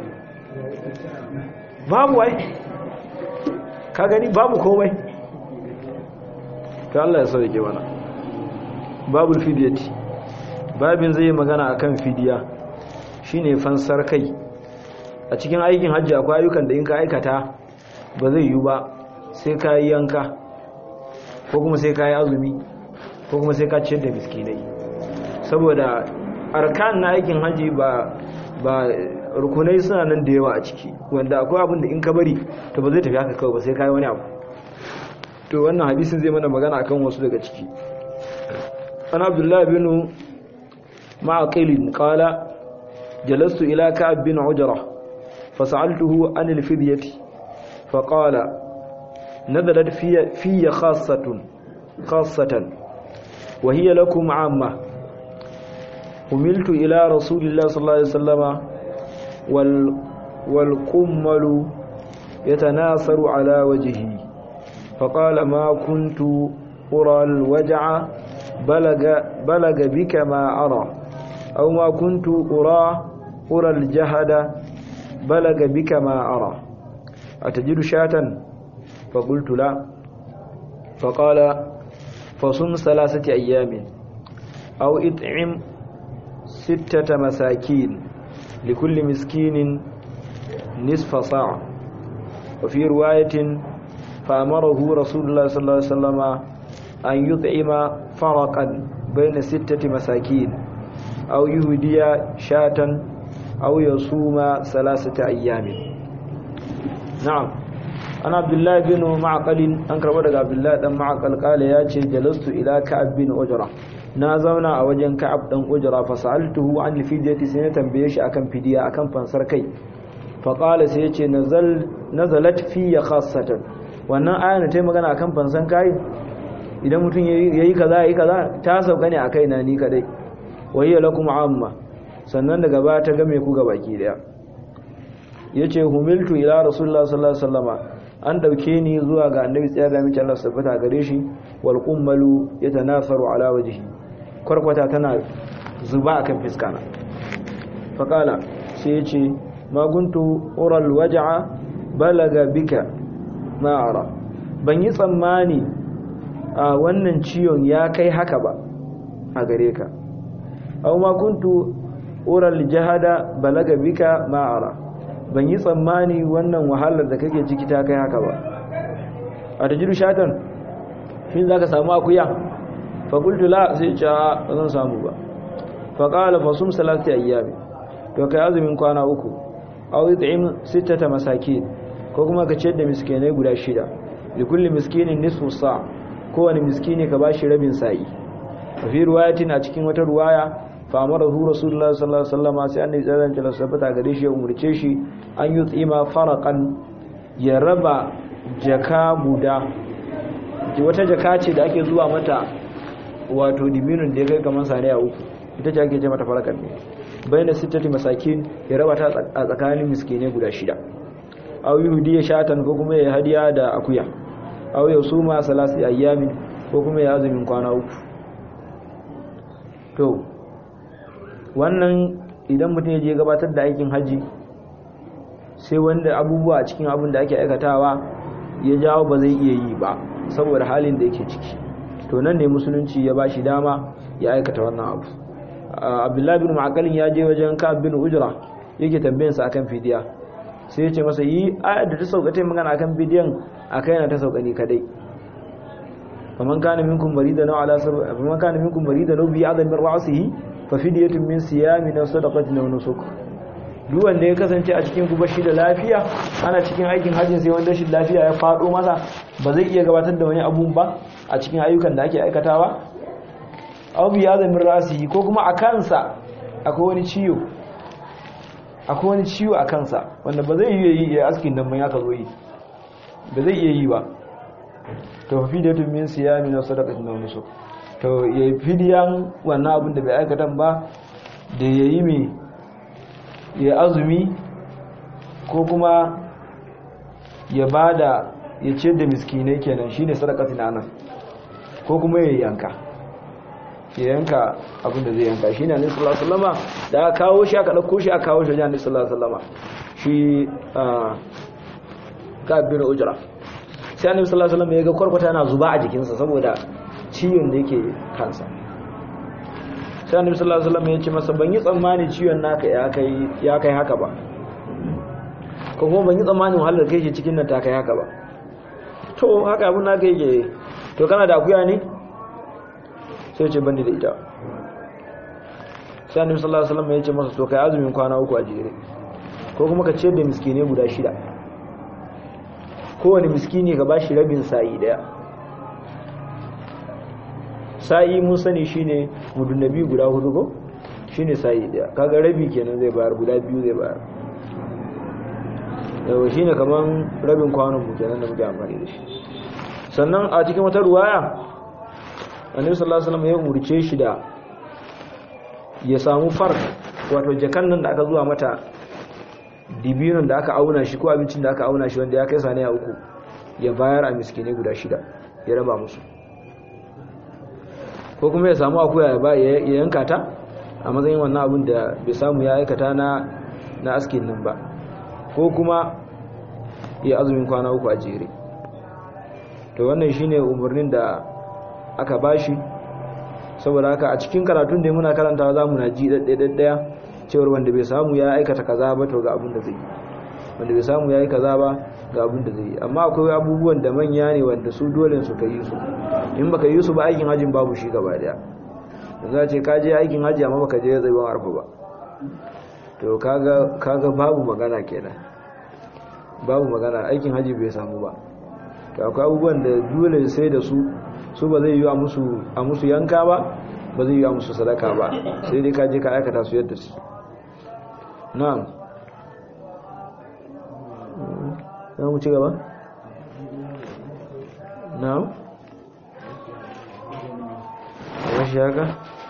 babu wai ka gani babu komai ta Allah ya sauke mana babul fidiyati babin zai magana akan fidiya shine fansar kai a cikin aikin hajji akwai ayyukan da in ka aikata ba zai yi ba sai ka yi yanka ko kuma sai ka yi azumi ko kuma sai ka ciyar da miskinai saboda arkan na aikin hajji ba ba rukunai suna nan da yawa a ciki wanda akwai abin da in ka bari to ba zai tafi haka kawai ba sai ka yi wani abu to wannan hadisin zai mana magana akan wasu daga ciki an abdullahi bin ma'aqilin qala jalastu ila ka'ab bin ujrah فسألته عن الفدية فقال نزلت في في خاصة خاصة وهي لكم عامة حملت إلى رسول الله صلى الله عليه وسلم وال والقمل يتناثر على وجهي فقال ما كنت أرى الوجع بلغ, بلغ بك ما أرى أو ما كنت أرى أرى الجهد بلغ بك ما أرى أتجد شاة فقلت لا فقال فصم ثلاثة أيام أو اطعم ستة مساكين لكل مسكين nisfa sa'a wa fi riwayatin fa amarahu rasulullah sallallahu alaihi wasallam an yut'ima faraqan bayna sittati masakin aw yuhdiya shatan aw yasuma salasata ayyamin na'am ana abdullahi bin ma'aqal an karba daga abdullahi dan ma'aqal kale ya ce jalastu ila ka'ab bin ujra na zauna a wajen ka'ab dan ujra fa sa'altuhu an fidyati sai na tambaye shi akan fidiya akan fansar kai fa qala sai yace nazal nazalat fi khassatan wannan aya ta magana akan fansan kai idan mutum yayi kaza yayi kaza ta sauka ne akai na ni kadai wayya lakum amma sannan daga ba ta game ku ga baki daya yace humiltu ila rasulullah sallallahu alaihi wasallama an dauke ni zuwa ga annabi tsayar da mace Allah sabbata gare shi wal qummalu yatanasaru ala wajhi kwarkwata tana zuba akan fiskana faqala sai yace ma guntu ural waj'a balaga bika ma ara ban yi tsammani a wannan ciwon ya kai haka ba a gare ka aw ma kuntu ural jahada balaga bika ma ara ban yi tsammani wannan wahalar da kake ciki ta kai haka ba a ta jiru shatan shi za ka samu akuya fakultu la sai ce ba zan samu ba faƙala fasum salati ayyami to kai azumin kwana uku aw yut'im sittata masakin ko kuma ka ciyar da miskinai guda shida li kulli miskinin nisfu sa kowane miskini ka bashi rabin sa'i fi riwayatin a cikin wata ruwaya famarahu rasulullahi sallallahu alaihi wasallam sai annabi sallallahu alaihi wasallam sabata gare shi ya umurce shi an yi tsima faraqan ya raba jaka guda wata jaka ce da ake zuwa mata wato diminun da ya kai kamar saniya uku ita ce ake ce mata faraqan ne bayan sittati masakin ya raba ta a tsakanin miskine guda shida aw yuhdi ya shatan ko kuma ya hadiya da akuya aw ya suma salasi ayyamin ko kuma ya azumin kwana uku to wannan idan mutum ya je gabatar da aikin haji sai wanda abubuwa a cikin abin da ake aikatawa ya jawo ba zai iya yi ba saboda halin da yake ciki to nan ne musulunci ya ba shi dama ya aikata wannan abu abdullahi bin ma'akalin ya je wajen ka bin ujra yake tambayin sa akan fidiya sai ya ce masa yi ayar da ta sauka ta magana akan fidiyan akai na ta sauka ne kadai faman kana minkum marida na ala sabab faman kana minkum marida na bi adam min ra'sihi fa fidyatun min siyamin aw sadaqatin aw nusuk duk wanda ya kasance a cikin gubar shi da lafiya ana cikin aikin hajjin sai wanda shi lafiya ya fado masa ba zai iya gabatar da wani abun ba a cikin ayyukan da ake aikatawa aw bi adam min ra'sihi ko kuma a kansa akwai wani ciwo akwai wani ciwo a kansa wanda ba zai iya yi ya askin nan ya ka zo yi ba zai iya yi ba to fidiyatun min siyami na sadaqatin da nusuk to ya fidiyan wannan abin da bai aikatan ba da ya yi mai ya azumi ko kuma ya bada ya ce da miskinai kenan shine sadaqatin anan ko kuma ya yanka ya yanka abin da zai yanka shine annabi sallallahu alaihi wasallama da aka kawo shi aka dauko shi aka kawo shi annabi sallallahu alaihi wasallama shi ka bin ujra sai annabi sallallahu alaihi wasallam ya ga kwarkwata yana zuba a jikinsa saboda ciwon da yake kansa sai annabi sallallahu alaihi wasallam ya ce masa ban yi tsammani ciwon naka ya kai ya kai haka ba ko kuma ban yi tsammani wahalar kai ke cikin nan ta kai haka ba to haka abun naka yake to kana da akuya ne sai ce bandi da ita sai annabi sallallahu alaihi wasallam ya ce masa to kai azumin kwana uku a jere ko kuma ka ciyar da miskine guda shida kowane miskini ka bashi rabin sa'i daya sa'i mun sani shine mudunnabi guda hudu ko shine sa'i daya kaga rabi kenan zai bayar guda biyu zai bayar yau shine kaman rabin kwanon mu kenan da muke amfani da shi sannan a cikin wata ruwaya annabi sallallahu alaihi wasallam ya umurce shi da ya samu fark wato jakan nan da aka zuwa mata dibinon da aka auna shi ko abincin da aka auna shi wanda ya kai saniya uku ya bayar a miskine guda shida ya raba musu ko kuma ya samu akuya ya yanka ta a matsayin wannan abin da bai samu ya aikata na na askin nan ba ko kuma ya azumin kwana uku a jere to wannan shine umarnin da aka bashi saboda haka a cikin karatun da muna karantawa za mu na ji ɗaɗɗaya cewar wanda bai samu ya aikata kaza ba to ga abin da zai wanda bai samu yayi kaza ba ga abin da zai yi amma akwai abubuwan da manya ne wanda su dole su ka yi su in baka yi su ba aikin hajjin babu shi gaba daya za ce ka je aikin hajji amma baka je zai ban arfa ba to kaga kaga babu magana kenan babu magana aikin hajji bai samu ba to akwai abubuwan da dole sai da su su ba zai yi a musu a musu yanka ba ba zai yi a musu sadaka ba sai dai ka je ka aikata su yadda su na'am za mu ci gaba na'am shi haka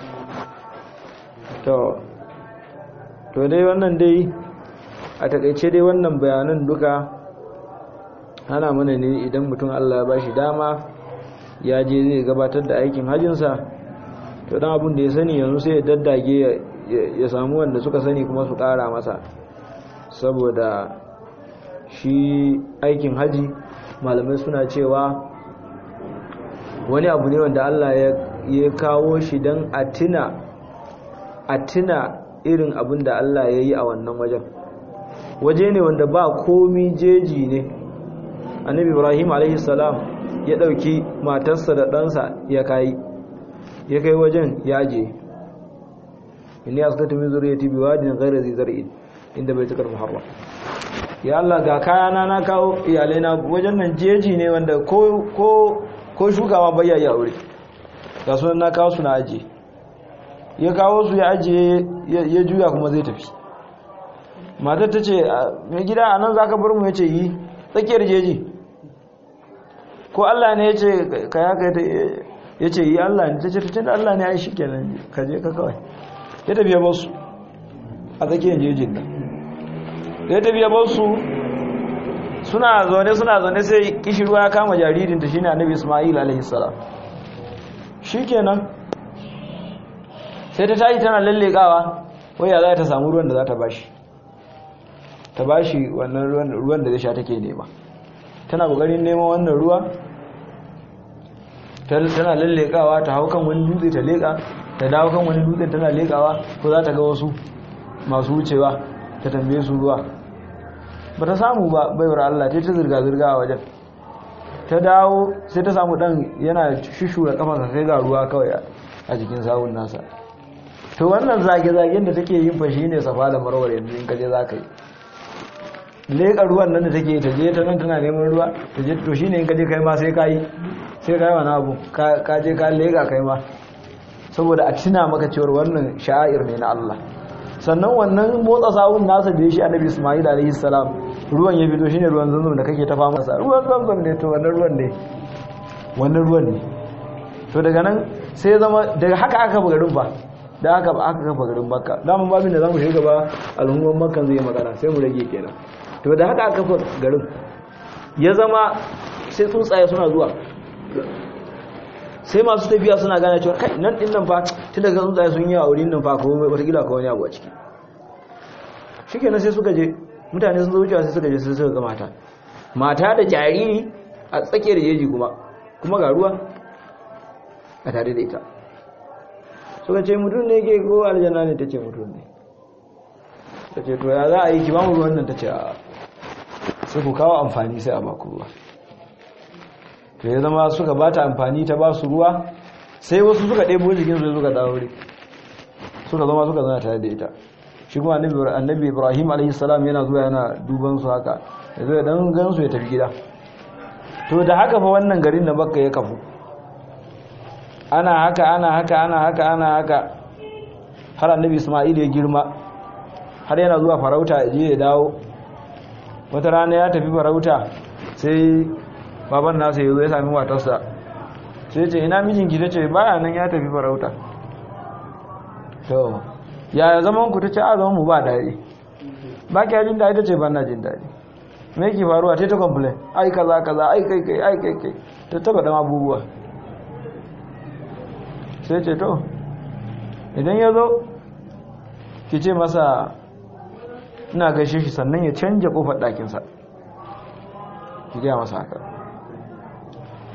to to dai wannan dai a takaice dai wannan bayanan duka hana mana ne idan mutum Allah ya bashi dama ya je zai gabatar da aikin hajinsa to dan abin da ya sani yanzu sai ya daddage ya samu wanda suka sani kuma su kara masa saboda shi aikin haji malamai suna cewa wani abu ne wanda Allah ya kawo shi don a tuna a tuna irin abin da Allah ya yi a wannan wajen waje ne wanda ba komi jeji ne annabi ibrahim alaihissalam ya ɗauki matarsa da ɗansa ya kai ya kai wajen ya je inni askatu min zuriyati biwadin ghayra zi zar'in inda bai tukar muharram ya Allah ga kayana na kawo iyalaina wajen nan jeji ne wanda ko ko ko shugawa bayya ya aure ga sunan na kawo su na aje ya kawo su ya aje ya juya kuma zai tafi matar ta ce mai gida a nan za ka bar mu ya ce yi tsakiyar jeji ko Allah ne ya ce ka ya kai ya ce yi Allah ne ta ce tun da Allah ne ya yi shi kenan ka je ka kawai ya tafiya ba su a tsakiyar jejin nan ya tafiya ba su suna zaune suna zaune sai kishirwa ya kama jaririnta shine annabi Isma'il alaihi salam shikenan sai ta tashi tana lallekawa waya za ta samu ruwan da za ta bashi ta bashi wannan ruwan da zai sha take nema tana kokarin neman wannan ruwa tana lallekawa ta hau kan wani dutse ta leka ta dawo kan wani dutse tana lekawa ko za ta ga wasu masu wucewa ta tambaye su ruwa ba ta samu ba baiwar Allah ta ta zirga-zirga a wajen ta dawo sai ta samu dan yana shishura kafansa sai ga ruwa kawai a jikin sawun nasa to wannan zage-zagen da take yin fashi ne safa da marwar yanzu in kaje za ka yi leƙa ruwan nan da take ta je ta nan tana neman ruwa ta je to shine in kaje kai ma sai ka yi sai ka yi wani abu ka je ka leƙa kai ma saboda a tuna maka cewar wannan sha'ir ne na Allah sannan wannan motsa sawun nasa da ya shi annabi Ismail alaihi salam ruwan ya fito shine ruwan zanzam da kake ta fama sa ruwan zanzam ne to wannan ruwan ne wannan ruwan ne to daga nan sai zama daga haka aka buga garin ba da haka ba aka kafa garin Makka daman babin da zamu shiga gaba al'umman Makka zai magana sai mu rage kenan to da haka aka kafa garin ya zama sai tsuntsaye suna zuwa sai masu tafiya suna gane cewa kai nan din nan fa tun daga tsuntsaye sun yi a wurin nan fa ko wata gida ko wani abu a ciki shikenan sai suka je mutane sun zo wucewa sai suka je sai suka ga mata mata da jariri a tsakiyar jeji kuma kuma ga ruwa a tare da ita suka ce mutum ne ke ko aljanna ne ta ce mutum ne ta ce to ya za a yi ki ba mu ruwan nan ta ce a sai ku kawo amfani sai a baku ruwa to ya zama suka ba ta amfani ta ba su ruwa sai wasu suka ɗebo jikinsu da suka dawo suka zama suka zana tare da ita shi kuma annabi ibrahim alaihissalam yana zuwa yana duban su haka ya zo ya dan gansu ya tafi gida to da haka fa wannan garin da bakka ya kafu ana haka ana haka ana haka ana haka har annabi isma'il ya girma har yana zuwa farauta ya je ya dawo wata rana ya tafi farauta sai baban nasa ya zo ya sami matarsa sai ce ina mijinki ta ce baya nan ya tafi farauta to yaya zaman ku ta ce a zaman mu ba daɗi ba ki jin daɗi ta ce ban na jin daɗi me ki faruwa ta ta complain ai kaza kaza ai kai kai ai kai kai ta taba dan abubuwa sai ce to idan ya zo ki ce masa ina gaishe shi sannan ya canja kofar ɗakinsa ki gaya masa haka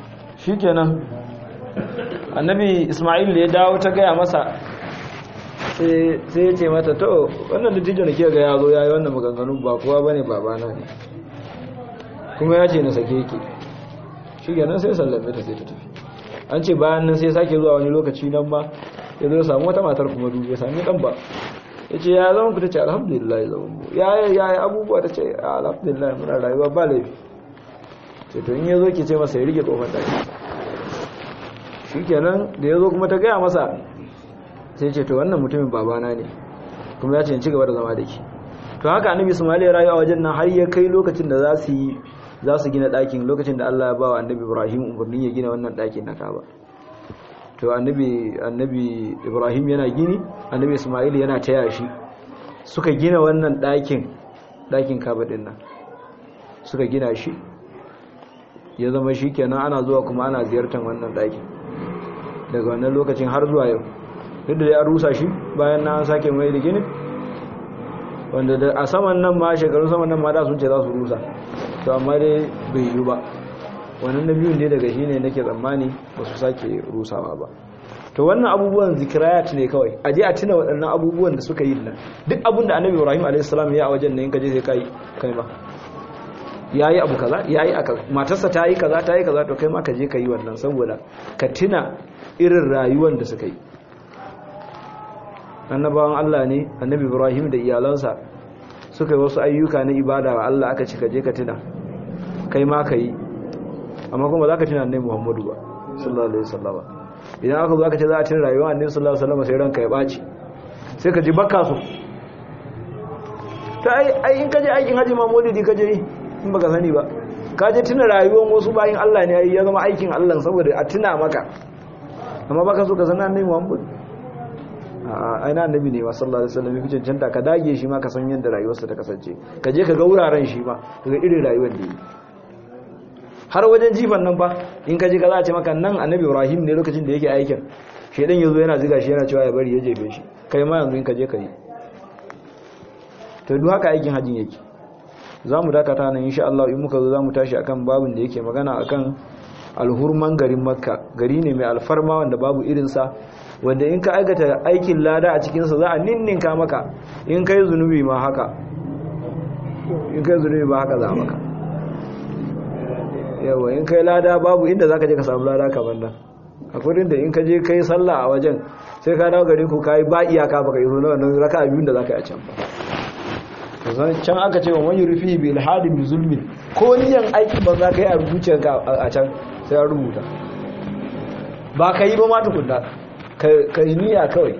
shikenan annabi ismail da ya dawo ta gaya masa sai ya ce mata to wannan dattijo da ke ga ya zo ya yi wannan maganganun ba kowa bane babana ne kuma ya ce na sake ki shi ganin sai sallame ta sai ta tafi an ce bayan nan sai sake zuwa wani lokaci nan ba ya zo samu wata matar kuma dubu ya sami dan ba ya ce ya zama ku ta ce alhamdulillah ya zama mu ya yi ya yi abubuwa ta ce alhamdulillah muna rayuwa ba laifi ce to in ya zo ki ce masa ya rike kofar ɗaki shi kenan da ya zo kuma ta gaya masa sai ce to wannan mutumin babana ne kuma ya ce in ci gaba da zama da ki to haka annabi ismail ya rayu a wajen nan har ya kai lokacin da za su yi za su gina ɗakin lokacin da Allah ya ba wa annabi Ibrahim umarnin ya gina wannan ɗakin na Kaaba to annabi annabi Ibrahim yana gini annabi Ismail yana taya shi suka gina wannan ɗakin ɗakin Kaaba din nan suka gina shi ya zama shi kenan ana zuwa kuma ana ziyartar wannan ɗakin daga wannan lokacin har zuwa yau duk da ya rusa shi bayan na an sake mai da gini wanda a saman nan ma shekarun saman nan ma da sun ce za su rusa to amma dai bai yi ba wannan na biyun dai daga shi ne nake tsammani ba su sake rusawa ba to wannan abubuwan zikirayat ne kawai a je a tuna waɗannan abubuwan da suka yi nan duk abin da annabi ibrahim a.s. ya a wajen nan ka je sai kai kai ma ya yi abu kaza ya yi aka matarsa ta yi kaza ta yi kaza to kai ma ka je ka yi wannan saboda ka tuna irin rayuwar da suka yi annabawan Allah ne annabi Ibrahim da iyalansa suka yi wasu ayyuka na ibada wa Allah aka ci kaje ka tuna kai ma ka yi amma kuma za ka tuna annabi Muhammadu ba sallallahu alaihi wasallam idan aka zo aka ce za a tuna rayuwar annabi sallallahu alaihi wasallam sai ranka ya baci sai ka ji bakka so ta ai ai in kaje aikin haji ma maulidi kaje yi in baka sani ba ka je tuna rayuwar wasu bayin Allah ne ya zama aikin Allah saboda a tuna maka amma baka so ka san annabi Muhammadu aina annabi ne sallallahu alaihi wasallam yake cancanta ka dage shi ma ka san yadda rayuwarsa ta kasance ka je ka ga wuraren shi ma ka ga irin rayuwar da yi har wajen jifan nan fa in ka je ka za a ce maka nan annabi Ibrahim ne lokacin da yake aikin shedan yazo yana ziga shi yana cewa ya bari ya jefe shi kai ma yanzu in ka je ka yi to duk haka aikin hajjin yake za mu dakata nan insha Allah in muka zo za mu tashi akan babin da yake magana akan alhurman garin makka gari ne mai alfarma wanda babu irinsa wanda in ka aikata aikin lada a cikinsa za a ninninka maka in kai zunubi ma haka in kai zunubi ma haka za maka yawa in kai lada babu inda za ka je ka samu lada kamar nan a kudin da in ka je kai sallah a wajen sai ka dawo garin ku ka yi ba iyaka baka yi zuwa wannan raka a biyun da za ka yi a can ba can aka ce wa wani rufi bi ilhadi bi zulmin ko niyan aiki ba za ka yi a rubuciyarka a can sai an rubuta ba ka yi ba ma tukunna ka yi niyya kawai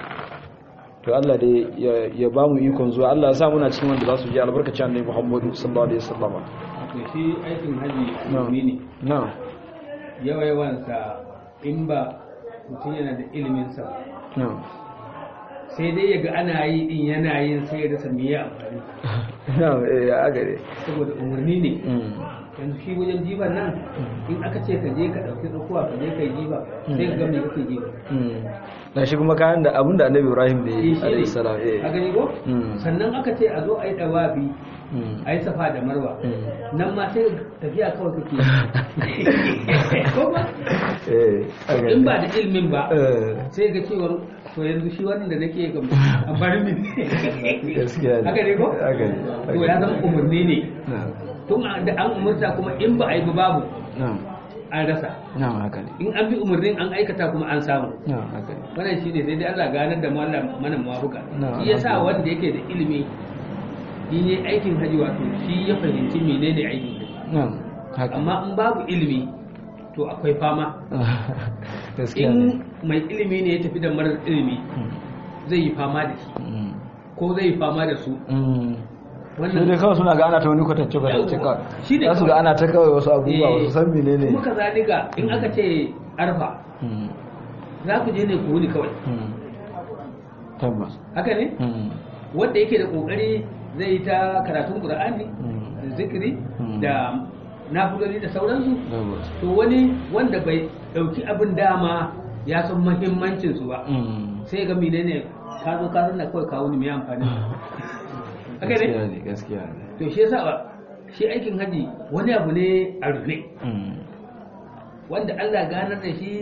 to Allah dai ya ba mu ikon zuwa Allah ya sa muna cikin wanda za su ji albarkacin annabi Muhammadu sallallahu alaihi wasallam to shi aikin haji ne ne na yawa yawan sa in ba mutum yana da ilimin sa na sai dai yaga ana yi din yana yin sai ya rasa me ya amfani na eh ya gare saboda umarni ne mm yanzu shi wajen jiban nan in aka ce ka je ka ɗauki tsakuwa ka je ka yi jiba sai ka ga me kake jiba mm na shi kuma kayan da abinda annabi Ibrahim da Eh, yi shi ne. alaihi salam a eh gani ko Mm. sannan aka ce a zo a yi ɗawabi mm a yi safa da marwa Mm. nan ma sai tafiya kawai kake yi. ko ba eh a gare. in ba da ilimin ba eh sai ga cewar to yanzu shi wannan da nake ga a bar min gaskiya ne haka ne ko haka ne to ya zama umarni ne na tun a- da an umarta kuma in ba a yi ba babu na an rasa na haka ne in an bi umarnin an aikata kuma an samu na haka ne wannan shi ne sai dai Allah ganar da mu Allah mana mawafuka Na, shi yasa wanda yake da ilimi in yi aikin haji wato shi ya fahimci menene aikin haji na haka amma in babu ilimi to akwai fama gaskiya ne in mai ilimi ne ya tafi da marar ilimi zai yi fama da shi Mm. ko zai yi fama da su Mm. sai dai wannan kawai suna ga ana ta wani kwatance kwatance Yawwa. kawai Shi ne za su ga kawai. ana ta kawai wasu abubuwa Eh, wasu san menene kuma ka zalika in aka ce arfa Mm. za ku je ne ku wuni kawai Mm. tabbas haka ne Mm. wanda yake da kokari zai yi ta karatun qur'ani Mm. da zikiri Mm. da nafiloli da sauransu tabbas to wani wanda bai dauki abin dama ya san muhimmancin su ba Mm. sai ga menene ka zo ka zanna kawai kawo ni mai amfani haka gaskiya ne ne gaskiya ne to shi yasa ba shi aikin haji wani abu ne a rufe Mm. wanda Allah ganar da shi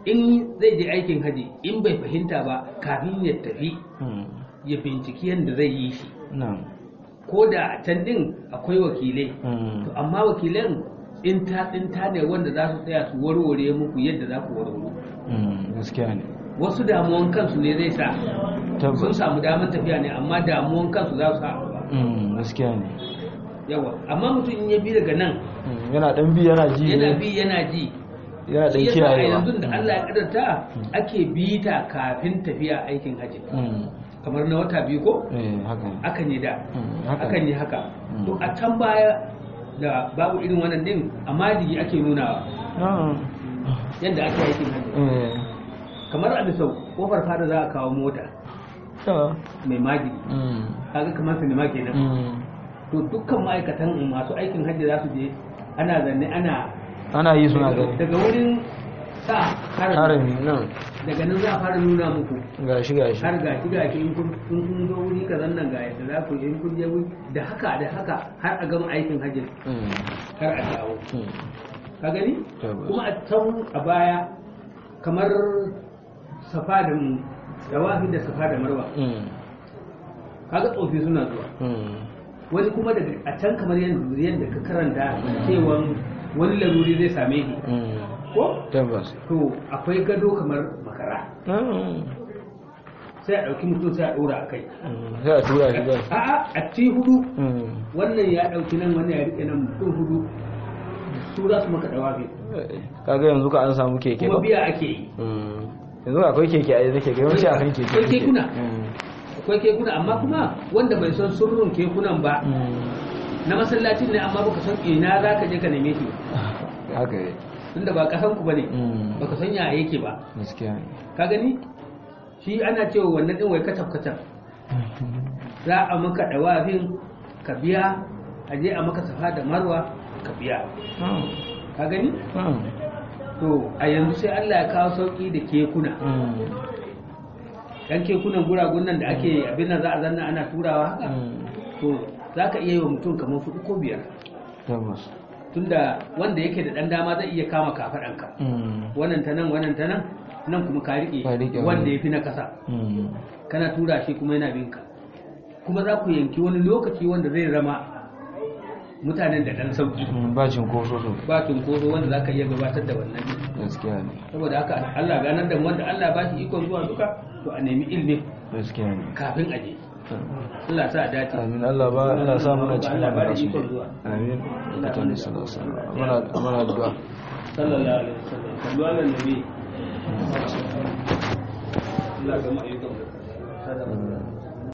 in zai je aikin haji in bai fahimta ba kafin ya tafi Mm. ya binciki yadda zai yi shi na'am ko da a can din akwai wakilai Mm. to amma wakilan tsinta tsinta ne wanda za su tsaya su warware muku yadda za ku warware Mm. gaskiya ne wasu damuwan kansu ne zai sa sun tabbas samu damar tafiya ne amma damuwan kansu za su sa a gaba. Mm. gaskiya ne yawa amma mutum in ya bi daga nan Mm. yana dan bi yana ji yana ne bi yana ji yana dan shi yasa a kiyayewa yanzu da Allah ya kadarta ake bita kafin tafiya aikin haji Mm. kamar na wata biyu ko eh haka ne akan yi da Mm. haka akan ne yi haka Mm. to a can baya da babu irin wannan din amma jigi ake nunawa Ah. yadda ake aikin haji eh kamar a bisau kofar fada za a kawo mota ta mai magidi Mm. kaga kamar sinima kenan Mm. to dukkan ma'aikatan masu aikin hajji za su je ana zanne ana ana yi suna gani daga wurin sa harami harami nan daga nan za a fara nuna muku gashi gashi har gashi gashi in kun in kun zo wuri kazan nan ga yadda za ku yi in kun je wuri da haka da haka har a gama aikin hajji Mm. har a dawo Mm. ka gani Tabbas. kuma a can a baya kamar safa da dawafi da safa da marwa Mm. kaga tsofi suna zuwa Mm. wani kuma daga a can kamar yadda yadda ka karanta cewa wani laruri zai same shi Mm. ko tabbas to akwai gado kamar makara Mm. sai a ɗauki mutum sai a ɗora a kai Mm. sai a tura shi zai a'a a ci hudu Mm. wannan ya ɗauki nan wannan ya riƙe nan mutum hudu su za su maka dawafi kaga yanzu ka an samu keke kuma ba biya ake yi Mm. yanzu akwai keke a nake ga yawanci akan keke Akwai suke. kekuna. Mm. akwai kekuna amma kuma wanda bai san surrun kekunan ba Mm. na masallacin ne amma baka san ina za ka je ka neme shi ba haka yi tunda ba kasan ku bane Mm. baka san ya yake ba gaskiya ne ka gani shi ana cewa wannan din wai kacaf kacaf za a maka dawafin ka biya a je a maka safa da marwa ka biya Mm. ka gani Mm. to a yanzu sai Allah ya kawo sauki da kekuna Mm. dan kekunan guragun nan da ake abin nan za a zanna ana turawa haka Mm. to za ka iya yi wa mutum kamar hudu ko biyar tabbas tunda wanda yake da dan dama zai iya kama kafaɗanka Mm. wannan ta nan wannan ta nan nan kuma ka riƙe Ka riƙe wanda wani. ya fi na ƙasa Mm. kana tura shi kuma yana binka kuma za ku yanki wani lokaci wanda zai zama mutanen da ɗan sauki Mm. ba cinkoso so ba cunkoso wanda za ka iya gabatar da wannan gaskiya ne saboda haka Allah ganar da mu wanda Allah ba shi ikon zuwa duka to a nemi ilmi gaskiya ne kafin a je Allah sa a dace amin Allah ba Allah sa muna cikin Allah ba da wannan ikon zuwa amin lokacin da sallallahu alaihi wasallam muna muna addu'a sallallahu alaihi wasallam sallu ala nabi Allah ga mu ayyukan